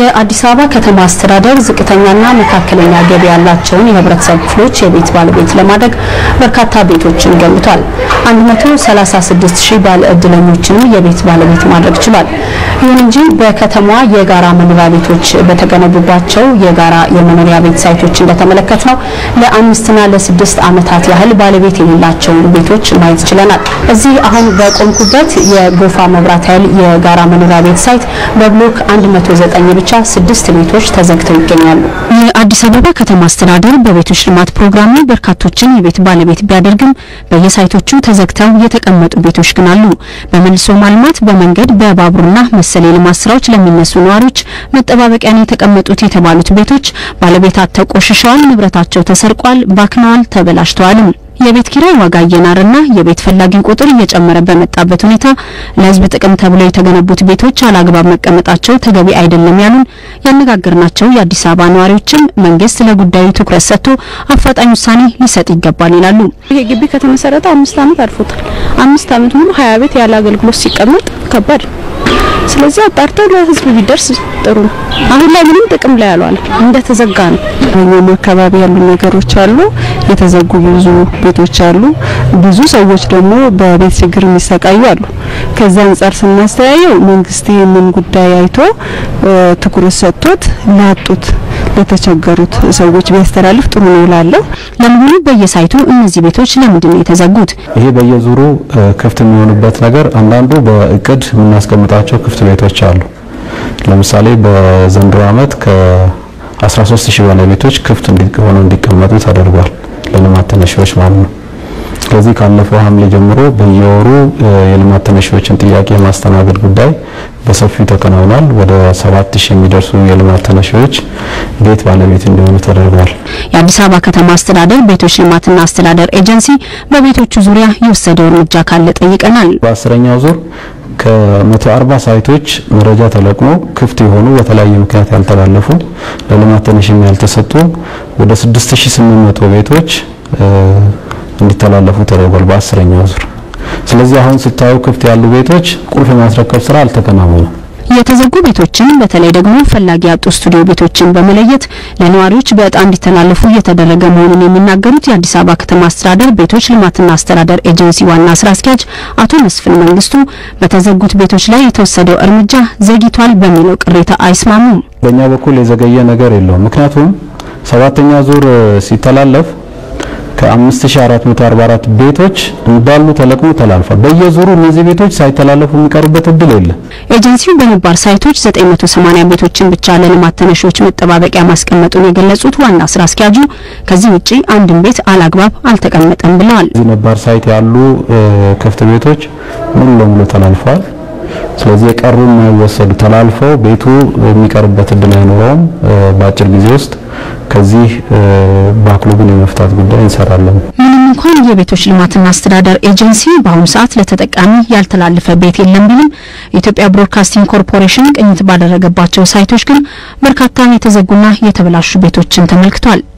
የአዲስ አበባ ከተማ አስተዳደር ዝቅተኛና መካከለኛ ገቢ ያላቸውን የህብረተሰብ ክፍሎች የቤት ባለቤት ለማድረግ በርካታ ቤቶችን ገንብቷል። 136 ሺህ ባለ እድለኞችንም የቤት ባለቤት ማድረግ ችሏል። ይሁን እንጂ በከተማዋ የጋራ መኖሪያ ቤቶች በተገነቡባቸው የጋራ የመኖሪያ ቤት ሳይቶች እንደተመለከት ነው ለአምስትና ለስድስት ዓመታት ያህል ባለቤት የሌላቸውን ቤቶች ማየት ችለናል። እዚህ አሁን በቆምኩበት የጎፋ መብራት ኃይል የጋራ መኖሪያ ቤት ሳይት በብሎክ 109 ብቻ ስድስት ቤቶች ተዘግተው ይገኛሉ። የአዲስ አበባ ከተማ አስተዳደር በቤቶች ልማት ፕሮግራሙ በርካቶችን የቤት ባለቤት ቢያደርግም በየሳይቶቹ ተዘግተው የተቀመጡ ቤቶች ግን አሉ። በመልሶ ማልማት፣ በመንገድ፣ በባቡርና መሰል የልማት ስራዎች ለሚነሱ ነዋሪዎች መጠባበቂያ ነው የተቀመጡት የተባሉት ቤቶች ባለቤት አጥተው ቆሽሸዋል፣ ንብረታቸው ተሰርቋል፣ ባክነዋል፣ ተበላሽተዋልም። የቤት ኪራይ ዋጋ እየናረና የቤት ፈላጊ ቁጥር እየጨመረ በመጣበት ሁኔታ ለሕዝብ ጥቅም ተብለው የተገነቡት ቤቶች አላግባብ መቀመጣቸው ተገቢ አይደለም ያሉን ያነጋገርናቸው የአዲስ አበባ ነዋሪዎችም መንግስት ለጉዳዩ ትኩረት ሰጥቶ አፋጣኝ ውሳኔ ሊሰጥ ይገባል ይላሉ። ይሄ ግቢ ከተመሰረተ አምስት ዓመት አልፎታል። አምስት ዓመት ሙሉ ሀያ ቤት ያለ አገልግሎት ሲቀመጥ ከባድ ነው። ስለዚህ አጣርተው ለህዝብ ቢደርስ ጥሩ ነው። አሁን ላይ ምንም ጥቅም ላይ ያልዋለ እንደተዘጋ ነው። እኛም አካባቢ ያሉ ነገሮች አሉ። የተዘጉ ብዙ ቤቶች አሉ። ብዙ ሰዎች ደግሞ በቤት ችግር የሚሰቃዩ አሉ። ከዛ አንጻር ስናስተያየው መንግስት ይህንን ጉዳይ አይቶ ትኩረት ሰጥቶት ላጡት ለተቸገሩት ሰዎች ቢያስተላልፍ ጥሩ ነው እላለሁ። ለመሆኑ በየሳይቱ እነዚህ ቤቶች ለምንድን ነው የተዘጉት? ይሄ በየዙሩ ክፍት የሚሆኑበት ነገር አንዳንዱ በእቅድ የምናስቀምጣቸው ክፍት ቤቶች አሉ። ለምሳሌ በዘንድሮ ዓመት ከ13 ሺህ በላይ ቤቶች ክፍት ሆነው እንዲቀመጡ ተደርጓል፣ ለልማት ተነሺዎች ማለት ነው። ስለዚህ ካለፈው ሐምሌ ጀምሮ በየወሩ የልማት ተነሺዎችን ጥያቄ የማስተናገድ ጉዳይ በሰፊው ተከናውኗል። ወደ 7000 የሚደርሱ የልማት ተነሺዎች ቤት ባለቤት እንዲሆኑ ተደርጓል። የአዲስ አበባ ከተማ አስተዳደር ቤቶች ልማትና አስተዳደር ኤጀንሲ በቤቶቹ ዙሪያ የወሰደው እርምጃ ካለ ጠይቀናል። በአስረኛው ዙር ከ140 ሳይቶች መረጃ ተለቅሞ ክፍት የሆኑ በተለያየ ምክንያት ያልተላለፉ ለልማት ተነሺም ያልተሰጡ ወደ 6800 ቤቶች እንዲተላለፉ ተደርጓል በአስረኛው ዙር። ስለዚህ አሁን ስታዩ ክፍት ያሉ ቤቶች ቁልፍ የማስረከብ ስራ አልተከናወነም። የተዘጉ ቤቶችን በተለይ ደግሞ ፈላጊ ያጡ ስቱዲዮ ቤቶችን በመለየት ለነዋሪዎች በእጣ እንዲተላለፉ እየተደረገ መሆኑን የሚናገሩት የአዲስ አበባ ከተማ አስተዳደር ቤቶች ልማትና አስተዳደር ኤጀንሲ ዋና ስራ አስኪያጅ አቶ መስፍን መንግስቱ በተዘጉት ቤቶች ላይ የተወሰደው እርምጃ ዘግይቷል በሚለው ቅሬታ አይስማሙም። በእኛ በኩል የዘገየ ነገር የለውም። ምክንያቱም ሰባተኛ ዙር ሲተላለፍ ከ5444 ቤቶች እንዳሉ ተለቅሞ ተላልፏል። በየዙሩ እነዚህ ቤቶች ሳይተላለፉ የሚቀሩበት እድል የለም። ኤጀንሲው በነባር ሳይቶች 980 ቤቶችን ብቻ ለልማት ተነሺዎች መጠባበቂያ ማስቀመጡን የገለጹት ዋና ስራ አስኪያጁ ከዚህ ውጪ አንድም ቤት አላግባብ አልተቀመጠም ብለዋል። እዚህ ነባር ሳይት ያሉ ክፍት ቤቶች ሙሉ ለሙሉ ተላልፈዋል። ስለዚህ የቀሩ የማይወሰዱ ተላልፈው ቤቱ የሚቀርበት እድል አይኖረውም። በአጭር ጊዜ ውስጥ ከዚህ ባክሎግን የመፍታት ጉዳይ እንሰራለን። ምንም እንኳን የቤቶች ልማትና አስተዳደር ኤጀንሲ በአሁኑ ሰዓት ለተጠቃሚ ያልተላለፈ ቤት የለም ቢልም የኢትዮጵያ ብሮድካስቲንግ ኮርፖሬሽን ቅኝት ባደረገባቸው ሳይቶች ግን በርካታ የተዘጉና የተበላሹ ቤቶችን ተመልክቷል።